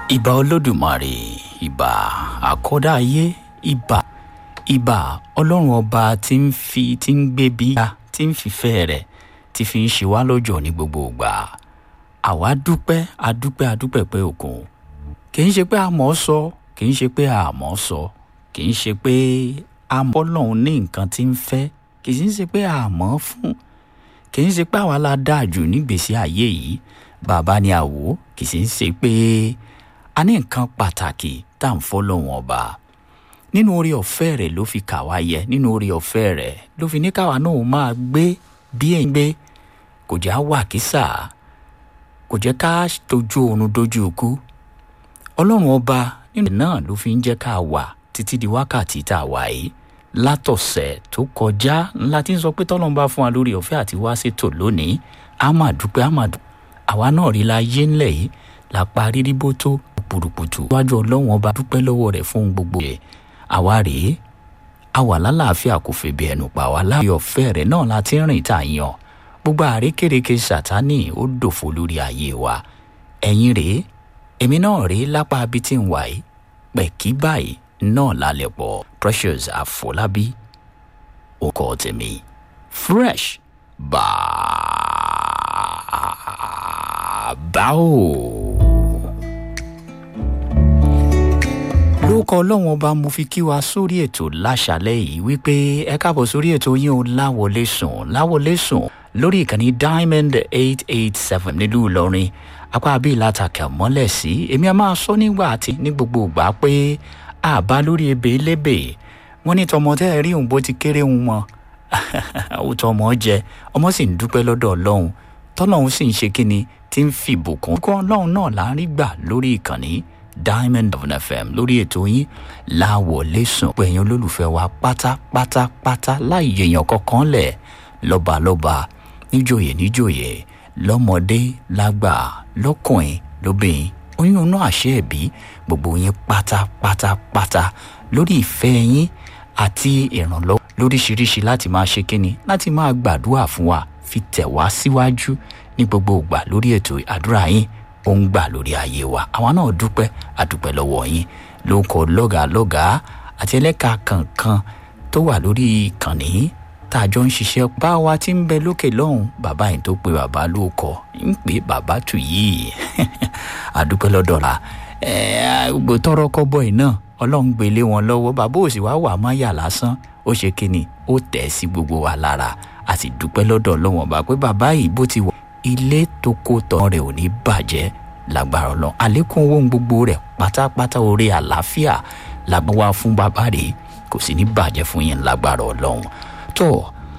ìbà olódùmarè ìbà àkọ́dá ayé ìbà ìbà ọlọ́run ọba tí ń fi tí ń gbé bí ga tí ń fìfẹ́ rẹ̀ tí fi ń ṣe wá lọ́jọ́ ní gbogbo ìgbà àwa dúpẹ́ adúpẹ́ adúpẹ́ pé òkun kì í ṣe pé a mọ̀ ọ́ sọ kì í ṣe pé a mọ̀ ọ́ sọ kì í ṣe pé a mọ̀ ọlọ́run ní nǹkan tí ń fẹ́ kì í ṣe pé a mọ̀ ọ́ fún kì í ṣe pé àwa la dáa jù nígbèésí ayé yìí bàbá ni àwò kì í ṣe pé a ní nǹkan pàtàkì tá à ń fọ́ lọ́wọ́n ọba nínú orí ọ̀fẹ́ rẹ̀ ló fi kà wá yẹ nínú orí ọ̀fẹ́ rẹ̀ ló fi ní káwa náà máa gbé bí ẹ̀ ń gbé kò já wà kísà kò jẹ́ ká tójú oorun dojú ikú ọlọ́run ọba nínú náà ló fi ń jẹ́ ká wà títí di wákàtí tá a wà yìí látọ̀sẹ̀ tó kọjá ńlá tí ń sọ pé tọ́lọ́run bá fún wa lórí ọ̀fẹ́ àti wá ṣètò lónìí á máa dúpẹ́ á máa dùn àwa náà rí la yé ńlẹ̀ yìí la parí ríbó tó pùrùpùtù wájú ọlọ́run ọba dúpẹ́ lọ́wọ́ rẹ̀ fún gbogbo rẹ̀ àwa rèé a wà lálàáfíà kò fèbè ẹnu pa wá láàyè ọ̀fẹ́ rẹ̀ náà la ti ń rìn tá a yan gbogbo àrékèrèké sátánì ó dòfo lórí ayé wa ẹ̀yin rèé èmi náà rèé lápá abí tí ń wà yìí pẹ̀kí báyìí náà lálẹ́ pọ̀ precious àfọlábí ọkọ tèmi fresh bàbá o. lórúkọ ọlọ́run ọba mo fi kí wa sórí ètò láṣálẹ́ yìí wípé ẹ káàbọ̀ sórí ètò yín o láwọlé sùn láwọlé sùn lórí ìkànnì diamond eight eight seven nílùú ìlọrin apá bíi látàkà mọ́lẹ̀ sí èmi a máa sọ nígbà àti ní gbogbo ìgbà pé àbá lórí ebè lébè wọ́n ní tọmọ tẹ́ ẹ rí òun bó ti kéré òun mọ́ ó tọ ọmọ jẹ ọmọ sì ń dúpẹ́ lọ́dọ̀ ọlọ́run tọ́lọ́run sì ń ṣe kíni tí ń fìbùkún kọ́ ọlọ́run náà là ń rí gbà lórí ìkànnì diamond of fm lórí ètò yín láwọlé sùn pé ẹ̀yin olólùfẹ́ wa pátápátápátá láì yèèyàn kankan lẹ̀ lọ́balọ́ba níjòyè níjòyè lọ́mọdé lágbà lọ́kùnrin lóbìnrin oyún inú àṣẹ ẹ̀bí gbogbo yín pátápátápátá lórí ìfẹ́ yín àti ìrànlọ́wọ́ lóríṣiríṣi láti máa ṣe kíni láti máa gbàdúrà fún wa fi tẹ̀ wá síwájú ní gbogbo ìgbà lórí ètò àdúrà yín ó ń gbà lórí ayé wa àwa náà dúpẹ́ àdúpẹ́ lọ́wọ́ yín ló ń kọ lọ́gàá lọ́gàá àti ẹlẹ́ka kankan tó wà lórí ìkànnì tá a jọ ń ṣiṣẹ́ bá wa ti ń bẹ lókè lọ́hùn bàbá yìí tó pe bàbá ló kọ ń pè bàbá tù yìí àdúpẹ́ lọ́dọ̀ la gbogbo tọrọ kọ́bọ̀ yìí náà ọlọ́run gbélé wọn lọ́wọ́ bàbá òsì wá wà má yà lásán ó ṣe kíni ó tẹ̀ sí gbogbo wa lára a sì dúpẹ́ lọ́dọ̀ ọlọ́wọ́n bá pé bàbá yìí bó ti wà ilé tó kó tán rẹ̀ ò ní bàjẹ́ lágbára ọlọ́run àlékún owó gbogbo rẹ̀ pátápátá orí àlàáfíà làgbọ́n wá fún bàbá rẹ̀ kò sì ní bàjẹ́ fún yín lágbára ọlọ́run tó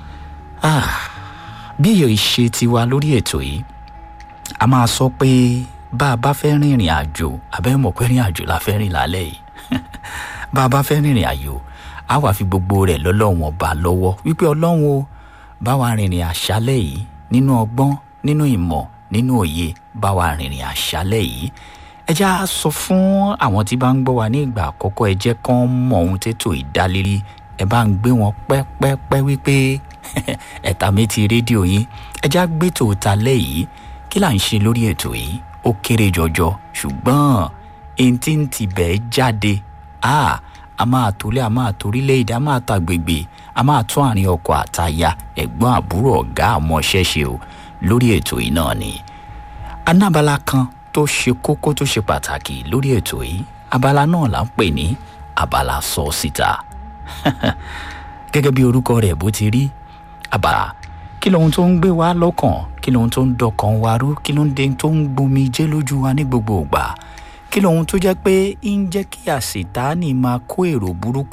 bí èyí ṣe ti wá lórí ètò yìí a máa sọ pé bá a bá fẹ́ rìnrìn àjò àbẹ́mọ̀ pé rìn àjò la fẹ́ rìn lálẹ́ yìí bá a bá fẹ́ rìnrìn àjò a wà fi gbogbo rẹ̀ lọ́lọ́run ọba lọ́wọ́ wípé ọlọ́run o bá wa rìnrìn àṣálẹ̀ yìí nínú ọgbọ́n nínú ìmọ̀ nínú òye bá wa rìnrìn àṣálẹ̀ yìí ẹ já sọ fún àwọn tí bá ń gbọ́ wa ní ìgbà àkọ́kọ́ ẹ jẹ́ kán mọ ohun tètò ìdálérí ẹ bá ń gbé wọn pẹ́pẹ́pẹ́ wípé ẹ̀ta méjì rédíò yín ẹ já gbé tòótá lẹ́yìí kí là ń ṣe lórí ètò yìí ó kéré jọjọ ṣùgbọ́n èyí tí ń tibẹ̀ jáde a a máa tolé a máa torílẹ̀-èdè a máa tàgbègbè a máa tún àárín ọkọ̀ àtaya ẹ̀gbọ́n àbúrò ọ̀gá àmọ́ṣẹ́ṣe o lórí ètò yìí náà ni anábala kan tó ṣe kókó tó ṣe pàtàkì lórí ètò yìí abala náà là ń pè ní abala sọ síta gẹ́gẹ́ bí orúkọ rẹ̀ bó ti rí abala kí lohun tó ń gbé wa lọ́kàn kí lohun tó ń dọkàn wa rú kí lohun tó ń gbomi jẹ́ lójú wa ní gbogbo ìgbà kí lohun tó jẹ́ pé ń jẹ́ kí àṣetánì máa kó èrò burúkú